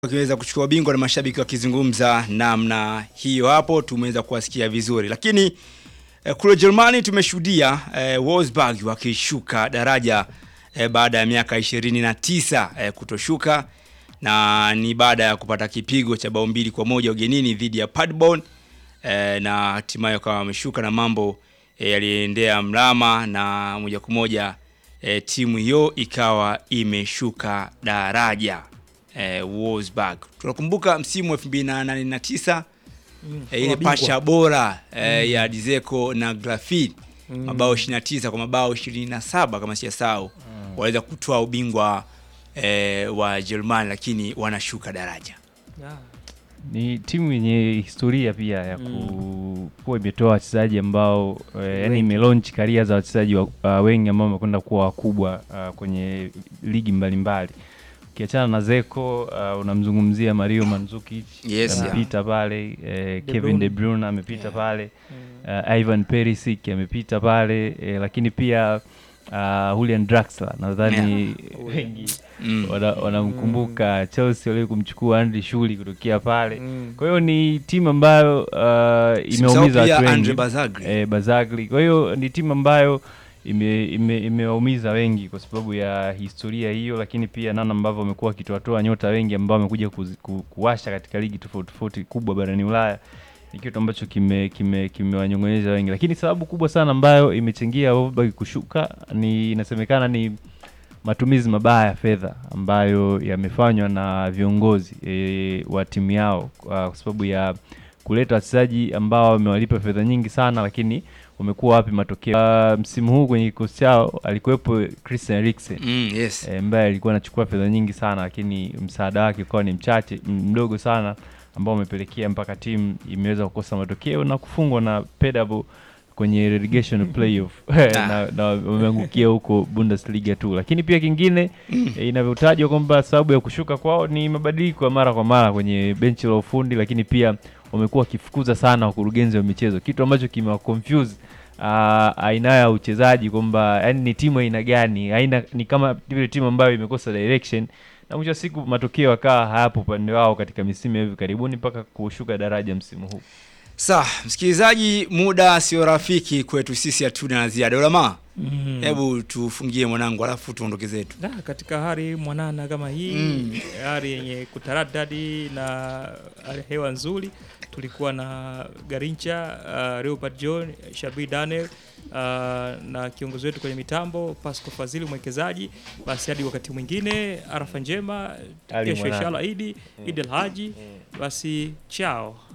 wakiweza kuchukua ubingwa na mashabiki wakizungumza namna hiyo, hapo tumeweza kuwasikia vizuri, lakini eh, kule Jerumani tumeshuhudia eh, Wolfsburg wakishuka daraja eh, baada ya miaka ishirini na tisa eh, kutoshuka na ni baada ya kupata kipigo cha bao mbili kwa moja ugenini dhidi ya Paderborn eh, na hatimaye wakawa wameshuka na mambo eh, yaliendea mrama na moja kwa moja eh, timu hiyo ikawa imeshuka daraja eh, Wolfsburg. Tunakumbuka msimu wa 2008 Mm, eh, ile mabingwa. pasha bora eh, ya Dzeko na Grafit mabao 29 kwa mabao 27 kama sijasahau, waweza kutoa ubingwa eh, wa Jerumani, lakini wanashuka daraja. Ah, Ni timu yenye historia pia ya ku- kuwa imetoa wachezaji ambao eh, yani imelaunch karia za wachezaji wa- uh, wengi ambao wamekwenda kuwa wakubwa uh, kwenye ligi mbalimbali. Ukiachana na Zeko uh, unamzungumzia Mario Mandzukic Yes, amepita pale eh, De Kevin Bruyne. De Bruyne amepita Yeah. pale mm. uh, Ivan Perisic amepita pale eh, lakini pia uh, Julian Draxler nadhani wengi Mm. wana- wanamkumbuka Chelsea wali kumchukua Andy Shuli kutokea pale. Mm. Kwa hiyo ni timu ambayo uh, Simsahau imeumiza pia watu Andre wengi Bazagli. eh, Bazagli. Kwa hiyo ni timu ambayo ime- ime- imewaumiza wengi kwa sababu ya historia hiyo, lakini pia namna ambavyo wamekuwa wakitoatoa nyota wengi ambao wamekuja kuzi- ku, kuwasha katika ligi tofauti tofauti kubwa barani Ulaya ni kitu ambacho kime kime kimewanyong'onyeza wengi, lakini sababu kubwa sana ambayo imechangia Wolfsburg kushuka ni inasemekana ni matumizi mabaya ya fedha ambayo yamefanywa na viongozi e, wa timu yao kwa kwa sababu ya kuleta wachezaji ambao wamewalipa fedha nyingi sana, lakini wamekuwa wapi matokeo? Uh, msimu huu kwenye kikosi chao alikuwepo Christian Eriksen Mm, yes. eh, ambaye alikuwa anachukua fedha nyingi sana, lakini msaada wake ukawa ni mchache m- mdogo sana, ambao umepelekea mpaka timu imeweza kukosa matokeo na kufungwa na Pedabo kwenye relegation playoff na, na wameangukia huko Bundesliga tu. Lakini pia kingine eh, inavyotajwa kwamba sababu ya kushuka kwao ni mabadiliko ya mara kwa mara kwenye benchi la ufundi, lakini pia wamekuwa wakifukuza sana wakurugenzi wa michezo, kitu ambacho kimewa confuse uh, aina ya uchezaji kwamba yani ni timu aina gani, aina ni kama vile timu ambayo imekosa direction, na mwisho wa siku matokeo akawa hayapo upande wao katika misimu ya hivi karibuni mpaka kushuka daraja msimu huu. Sawa, msikilizaji, muda sio rafiki kwetu sisi, hatuna la ziada. Ulama, Mm. hebu tufungie mwanangu, alafu tuondoke zetu. Da, katika hali mwanana kama hii Mm. hali yenye kutaradadi na hali ya hewa nzuri, tulikuwa na Garincha uh, Leopard John Shabi Daniel uh, na kiongozi wetu kwenye mitambo Pasco Fazili mwekezaji. Basi hadi wakati mwingine, arafa njema, Ali kesho mwanana. inshallah Idi Idi Alhaji. Basi chao.